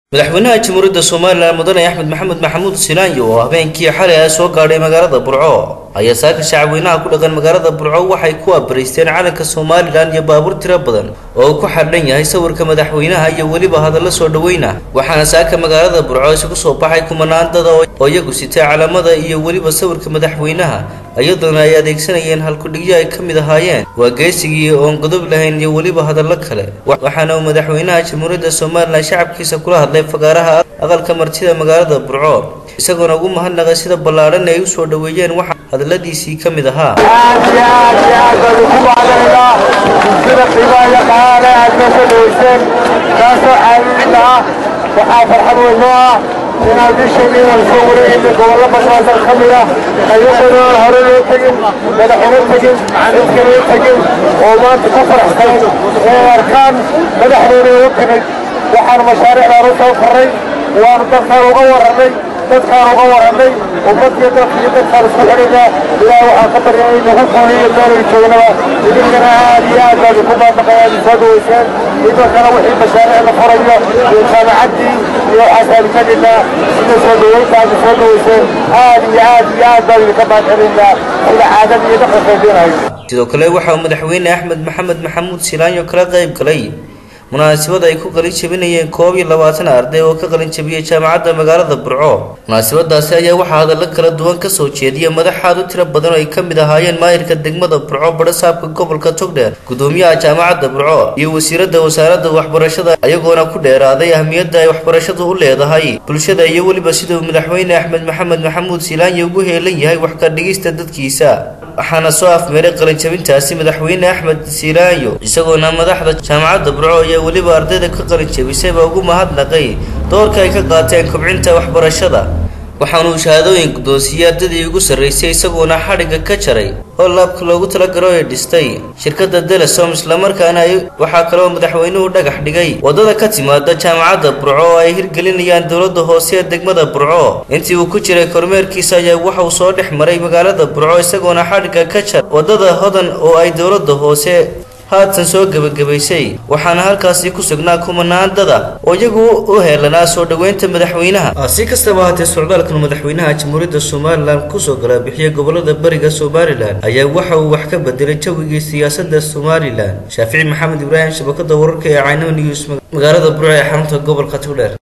madaxweynaha jamhuuriyadda somalilan mudane axmed maxamed maxamuud silaanyo oo habeenkii xalay ah soo gaadhay magaalada burco ayaa saaka shacabweynaha ku dhaqan magaalada burco waxay ku abariisteen calanka somalilan iyo baabuur tiro badan oo uu ku xadhan yahay sawirka madaxweynaha iyo weliba hadallo soo dhoweyna waxaana saaka magaalada burco isugu soo baxay kumanaan dada oo iyagu sitay calamada iyo weliba sawirka madaxweynaha iyadoona ay adeegsanayeen halkudhigyo ay ka mid ahaayeen waa geesigii oon godob lahayn iyo weliba hadallo kale waxaana uu madaxweynaha jamhuuriyadda somalilan shacabkiisa kula hadlay fagaaraha aqalka martida magaalada burco isagoona ugu mahadnaqay sida ballaadhan ay u soo dhoweeyeen waxa hadalladiisii ka mid ahaa aad iyo aad iyo aad baynu ku mahadanaynaa sida qiimaha iyo qaale aad noo soo dhaweyseen taasoo caawinna ah waxaa farxad weyn noo ah inaan bisheedii inaan soo wareegayna gobollo badnaadan ka mid ah ayaguna aan hore loo tegin madaxuna tegin dadkana tegin oo maanta ku faraxsanay oo arkaan madaxdooda u timid waxaan mashaariicdaan u soo farray waanu dadkaan uga warrannay dadkaan uga warrannay ummadiyo dadkiyo dadkaan isku xidhaynaa ilaah waxaan ka baryay in nagu fuuliyo meelay joognaba idinkana aad iyo aad baad ku baabaqay aad soo dhaweyseen idinkana wixii mashaariic la furayo iyo jaamacaddii iyo waxaasaan ka dhignaa sida soo dhaweynta aad soo dhaweyseen aad iyo aad iyo aad baan idinka baadxinaynaa sida caadada iyo dhaqanka idinahay sidoo kale waxa uu madaxweyne axmed maxamed maxamuud silaanyo kala qayb galay munaasabad ay ku qalin jabinayeen koob iyo labaatan arday oo ka qalin jabiyey jaamacadda magaalada burco munaasabadaasi ayaa waxaa hadallo kala duwan ka soo jeediya madaxaad u tiro badan oo ay ka mid ahaayeen maayirka degmada burco badhasaabka gobolka togdheer gudoomiyaha jaamacadda burco iyo wasiiradda wasaaradda waxbarashada ayagoona ku dheeraaday ahmiyadda ay waxbarashadu u leedahay bulshada iyo weliba siduu madaxweyne axmed maxamed maxamuud silaanyo ugu heelan yahay wax ka dhigista dadkiisa waxaana soo afmeeray qalinjabintaasi madaxweyne axmed silaanyo isagoona madaxda jaamacadda burco iyo weliba ardayda ka qalin jabisayba ugu mahadnaqay doorka ay ka qaateen kobcinta waxbarashada waxaanuu shahaadooyin guddoonsiiyey ardaydii ugu sarraysay isagoona xadhigga ka jaray oo laabka loogu talagalo ee dhistay shirkadda telesom islamarkaana ay waxaa kaloo madaxweynuhu dhagax dhigay waddada ka timaada jaamacadda burco oo ay hirgelinayaan dowladda hoose ee degmada burco intii uu ku jiray kormeerkiisa ayaa waxauu soo dhex maray magaalada burco isagoona xadhigga ka jar waddada hodan oo ay dowladda hoose haatan soo gebagabaysay waxaana halkaasi ku sugnaa kumanaan dada oo iyagu u heelanaa soo dhoweynta madaxweynaha si kastaba haatee socdaalkan madaxweynaha jamhuuriyadda somalilan kusoo galaabixiya gobolada bariga somalilan ayaa waxa uu wax ka bedelay jawigii siyaasadda somalilan shaafici maxamed ibraahim shabakada wararka ee caynaba news magaalada burco ee xarunta gobolka togdheer